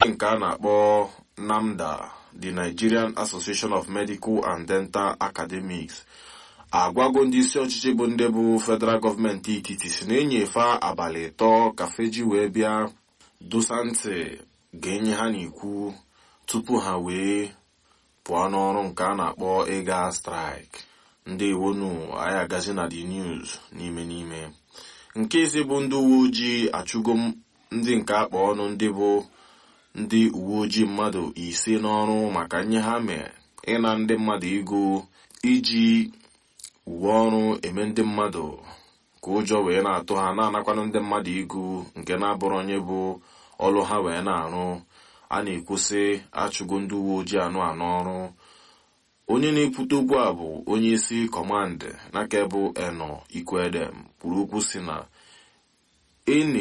nke a na-akpọ NAMDA the Nigerian Association of Medical and Dental Academics agwago ndị isi ọchịchị bụ ndị bụ federal gọọmenti etiti si na-enyefe abalị ịtọ ka feji wee bịa dosa ntị ga-enye ha n'ikwu tupu ha wee pụọ n'ọrụ nke a na-akpọ ịga strike ndị iwonu anyị agazi na the news n'ime n'ime nke ise bụ ndị uwe ojii achụgo ndị nke akpa ọnụ ndị bụ ndị uwe ojii mmadụ ise n'ọrụ maka nye ha mee ịna ndị mmadụ ego iji uwe ọrụ eme ndị mmadụ ka ụjọ wee na-atụ ha na-anakwanụ ndị mmadụ ego nke na-abụrụ onye bụ ọlụ ha wee na-arụ a na-ekwusị achụgo ndị uwe ojii anụ anọ ọrụ onye na-ekwute okwu a bụ onye isi kọmandị n'aka bụ eno ikwedem kwuru okwu si na ene